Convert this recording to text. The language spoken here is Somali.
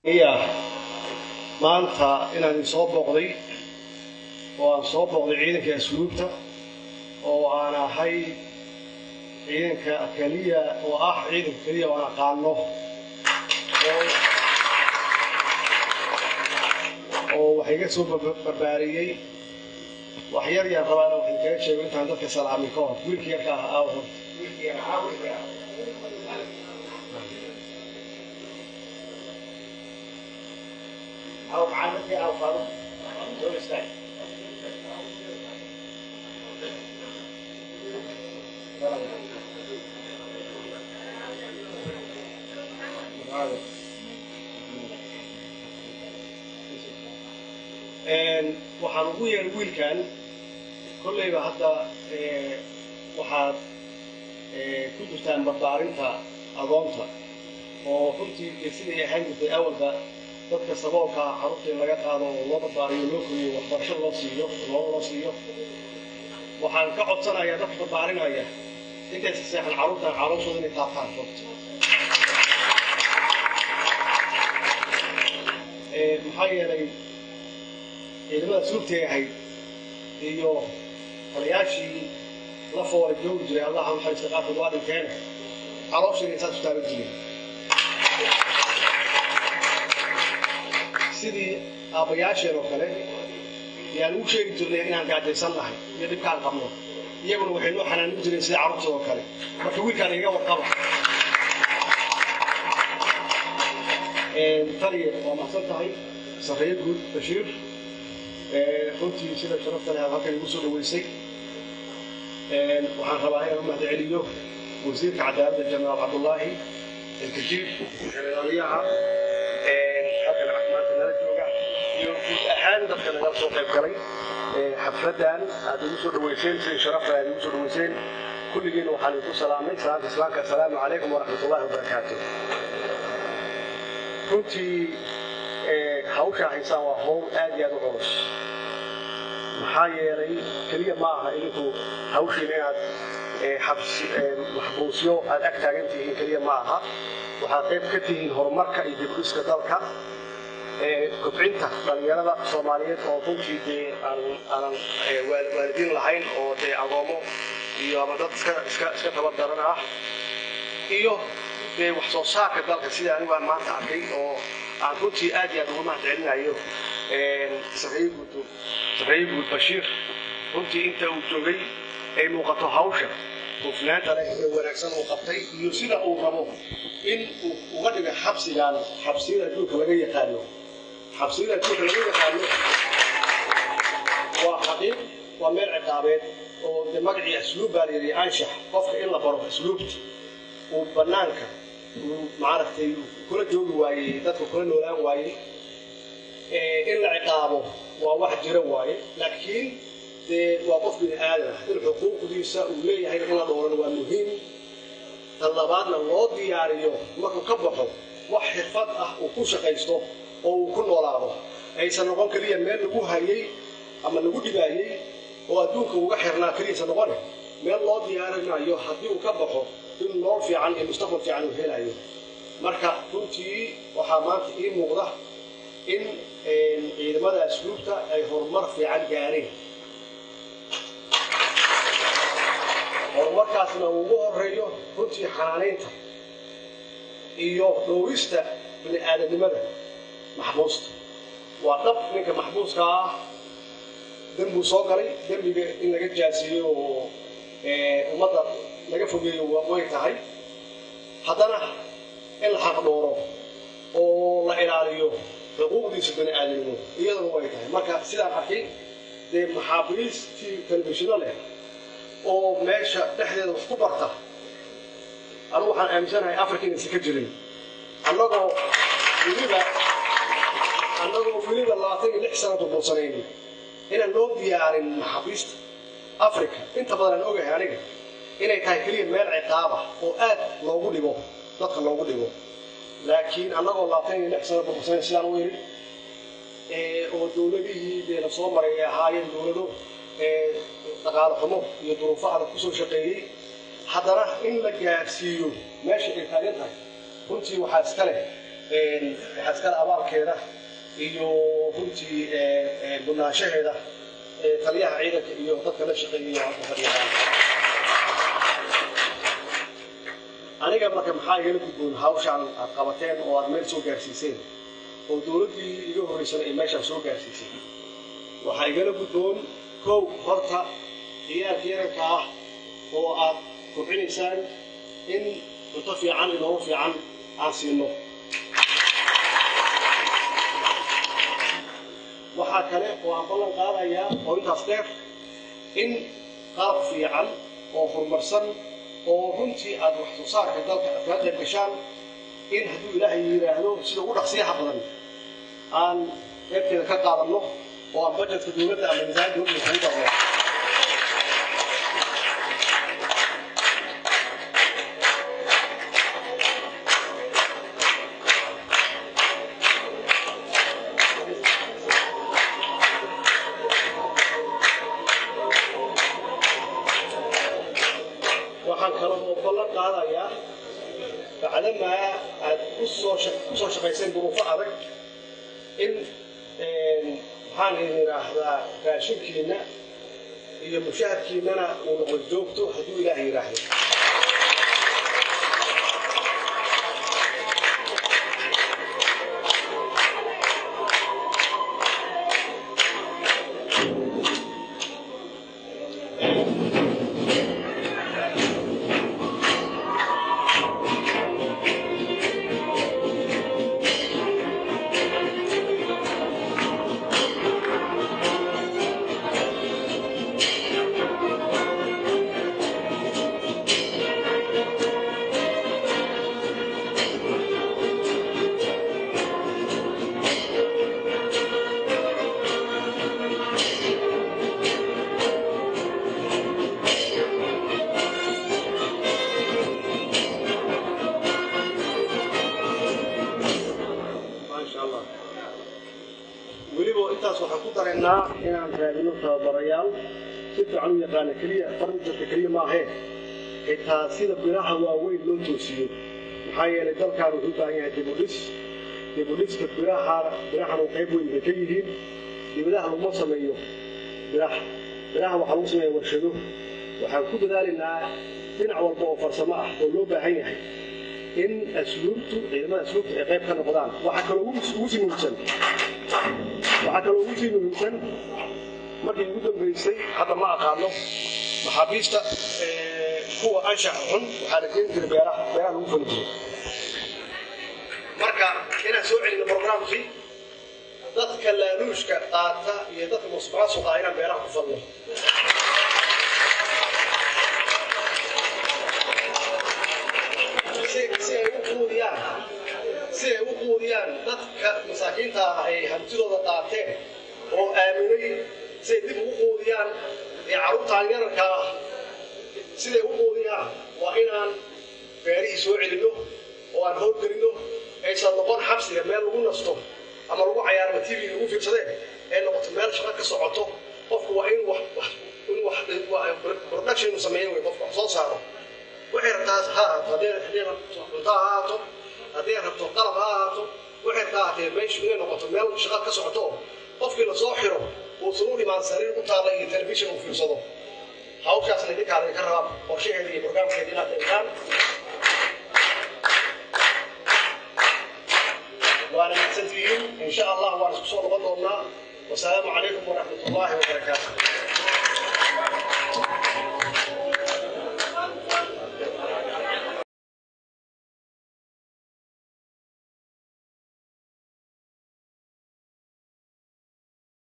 iya maanta inaan idin soo booqday oo aan soo booqday ciidanka asluubta oo aan ahay ciidanka keliya oo ah ciidanka keliya oo aan aqaano oo wax iga soo barbaariyey wax yar yar rabaana wax idinkaga sheego intaan dadka salaamin ka hor wiilkii yarka ah aaw horta أو معاملتي أو فاروق دول استاذ waxaan ugu yeeray wiilkan kollayba hadda waxaad ku jirtaan barbaarinta agoonta oo runtii siday ahaan jirtay awalba dadka saboolka ah carruurta in laga qaado oo loo barbaariyo loo koriyo waxbarasho loo siiyo loo loo siiyo waxaan ka codsanayaa dadka barbaarinaya intaysa seexan carruurtan calooshooda inay taabtaan horta maxaa yeelay ciidamada suugtay ahayd iyo taliyaashii la foolay joogi jiray allah ha naxariista qaarkood waa dhinteen calooshayna intaas u taaban jirin sidii aabbayaasheen oo kale yaan ugu sheegi jirnay inaan gaajaysan nahay iyo dhibkaan qabno iyaguna waxay noo xanaanin jireen sida carruurtooda oo kale marka wiilkaan iga warqaba taliya waa mahadsan tahay sarreeye guud bashiir runtii sida sharafta leh aad halkan igu soo dhaweysay waxaan rabaa inaan u mahad celiyo wasiirka cadaaladda jenaraal cabdullaahi ilkajiir generaalyaha halkan maanta nala jooga iyo guud ahaan dadka nagala soo qayb galay xafladan aad igu soo dhaweyseen sidii sharafta aad igu soo dhaweyseen kulligiina waxaan idinku salaamay salaanta islaamka assalaamu calaykum waraxmatullahi wabarakaatu runtii hawsha haysaan waa hawl aad iyo aad u culus maxaa yeelay keliya ma aha idinku hawshiina inaad maxbuusyo aad ag taagan tihiin keliya ma aha waxaad qayb ka tihiin horumarka iyo dibdhiska dalka kobcinta dhalinyarada soomaaliyeed oo runtii dee aanan waalidiin lahayn oo dee agoomo iyo ama dad iska tabardaran ah iyo dee wax soo saarka dalka sida anigu aan maanta arkay oo aan runtii aad iyo aad uga mahad celinayo sarreeye guud bashiir runtii inta uu joogay ay muuqato hawsha hufnaanta leh ee wanaagsan uu qabtay iyo sida uu rabo in uu uga dhiga xabsigan xabsiyada adduunka laga yaqaano xabsiyada adduunka laga yaqaano waa xaqiiq waa meel ciqaabeed oo de magacii asluub baa layidhi anshax qofka in la baro asluubta uu banaanka uu maaragtay kula joogi waayey dadka kula noolaan waayey in la ciqaabo waa wax jira waaye laakiin dee waa qof bini aadan in xuquuqdiisa uu leeyahay in la dhowrana waa muhiim tan labaadna loo diyaariyo markuu ka baxo wax xirfad ah uu ku shaqaysto oo uu ku noolaado aysan noqon keliya meel lagu hayay ama lagu dhibaayey oo adduunka uga xirnaa keliyasa noqone meel loo diyaarinayo haddii uu ka baxo in nool fiican iyo mustaqbal fiican uu helayo marka runtii waxaa maanta ii muuqda in ciidamada asluubta ay horumar fiican gaareen horumarkaasna uu ugu horeeyo runtii xanaanaynta iyo dhowrista bini aadamnimada maxbuusta waa dhab ninka maxbuuska ah dembuu soo galay dembiga in laga jaasiiyo oo ummadda laga fogeeyo way tahay haddana in la xaqdhooro oo la ilaaliyo xuquuqdiisa bani aadamnimo iyaduna way tahay marka sidaan arkay dee maxaabiistii telefishino leh oo meesha dhexdeeda wax ku barta anigu waxaan aaminsanahay africa inaysan ka jirin annagoo weliba annagoo weliba labaatan iyo lix sana burbursanayn inaan loo diyaarin maxaabiista africa inta badan aan ogahay aniga inay tahay keliya meel ciqaaba oo aad loogu dhigo dadka loogu dhigo laakiin annagoo labaatan iyo lix sana burbursanayn sidaan u yidhi oo dowladihii dee la soo maray ay ahaayeen dowlado dhaqaale xumo iyo duruufo adag kusoo shaqeeyey haddana in la gaarsiiyo meesha ay taagan tahay runtii waxaa iska leh waxaa iskale abaalkeeda iyo runtii bunaanshaheeda taliyaha ciidanka iyo dadka la shaqeeyay halka fadhiyahaan aniga marka maxaa igala gudboon hawshaan aad qabateen oo aad meel soo gaarsiiseen oo dowladdii iga horreysana ay meeshaan soo gaarsiisay waxaa igala gudboon kow horta ciyaarka yaranka ah oo aad kobcinaysaan in cunto fiican iyo nolol fiican aan siino waxaa kale oo aan ballan qaadayaa oo intaas dheer in qalab fiican oo horumarsan oo runtii aad wax soo saarka dalka aad kaga qayb gashaan in hadduu ilaahay yidhaahdo sida ugu dhaqsiyaha badan aan qaybteeda ka qaadanno oo aan bajetka dowladda ama miisaanka dowladda kagu darno waxaan kaloo ballan qaadayaa bacdamaa aad kusoo kusoo shaqayseen duruufo adag in maxaan idin idhaahdaa raashinkiina iyo mushahadkiinana uu noqdo joogto hadduu ilaahay yidhaahdo maasha allah weliba intaas waxaan ku daraynaa inaan raadino tababarayaal si fiican u yaqaana keliya farnijarka keliya maahee xitaa sida biraha waaweyn loo toosiyo maxaa yeelay dalkaan wuxuu u baahan yahay dibudhis dibudhiska biraha birahanu qayb weyn bay ka yihiin dibadaha laguma sameeyo biraha biraha waxaa lagu sameeya warshado waxaan ku dadaalaynaa dhinac walba oo farsamo ah oo loo baahan yahay in asluubtu ciidamada asluubta ay qayb ka noqdaan waxaa kaloo ugu ugu sii muhiimsan waxaa kaloo ugu sii muhiimsan markii ugu dambaysay hadda ma aqaano maxaabiista ee, kuwa anshax xun waxaa la keeni jiray beeraha beeraha lagu fali jiray marka inaan soo celino programkii dadka laaluushka qaata iyo dadka musuqmaasuqa ah inaan beeraha ku falno si si ay u quudiyaan si ay u quudiyaan dadka masaakiinta ah ay hantidooda qaateen oo aaminay si ay dib ugu quudiyaan ee carruurtaan yararka ah siday u quudiyaan waa inaan beerihii soo celinno oo aan howlgelinno aysan noqon xabsiga meel lagu nasto ama lagu cayaarma tv lagu fiirsadeen ee noqoto meel shaqo ka socoto qofku waa in wax wax in wax production inuu sameeyo wey qofku wax soo saaro waxay rabtaa ha ahaato haddii haddii rabto cunto ha ahaato haddii rabto qalab ha ahaato waxay rabtaa ahaatee meeshu inay noqoto meel shaqo ka socoto oo qofkii lasoo xiro uusan u dhimaan sariir u taalla iyo telefishin uu fiirsado hawshaasna idinkaa laga rabaa qorshaheeda iyo barnaamijkeeda inaad dhigtaan waana mahadsantihiin in sha allah waan isku soo noqon doonnaa wasalaamu calaykum waraxmat ullaahi wabarakaatu